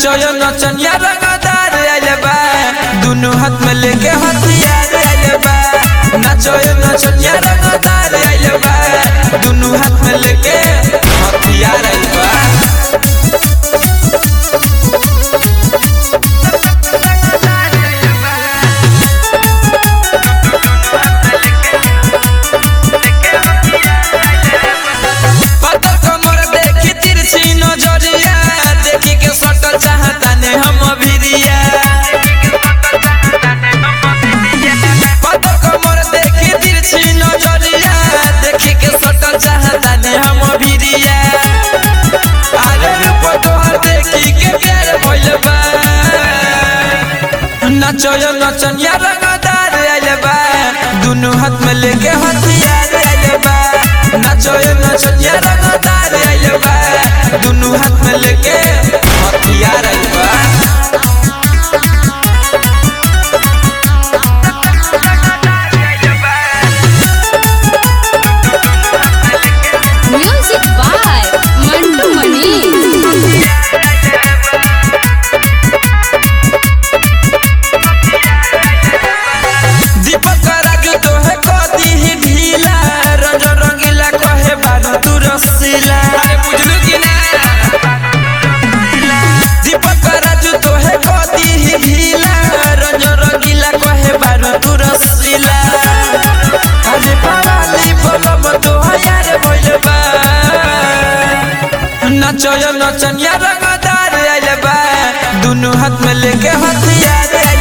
नचयो नचनिया रंगदार आइल बा दुनु हाथ में लेके हथियार आइल बा नचयो नचनिया रंगदार आइल बा दुनु हाथ में लेके हथियार आइल बा पता कमर देखी तिरछी नजरिया देखी के सटल चाहता ने हम भिरिया पता कमर देखी तिरछी नजरिया देखी के सटल चाहता ने हम भिरिया अरे रूप तोहर देखी के प्यार भइल बा नचयो नचनिया रंगदार आइल बा दुनु हाथ में लेके हथियार आइल बा नचयो नचनिया रंगदार आइल बा दुनु हाथ में लेके हथियार आइल बा Music by Mantu Mani. दीपक राजू तोहे कदी ही ढीला रंग रंगीला कहे बारू तू रसीला अरे बुझलू कि ना दीपक राजू तोहे कदी ही ढीला रंग रंगीला कहे बारू तू रसीला अरे पावाली बलम तोहा यार भइल बा नचयो नचनिया रंगदार आइल बा दुनु हाथ में लेके हथियार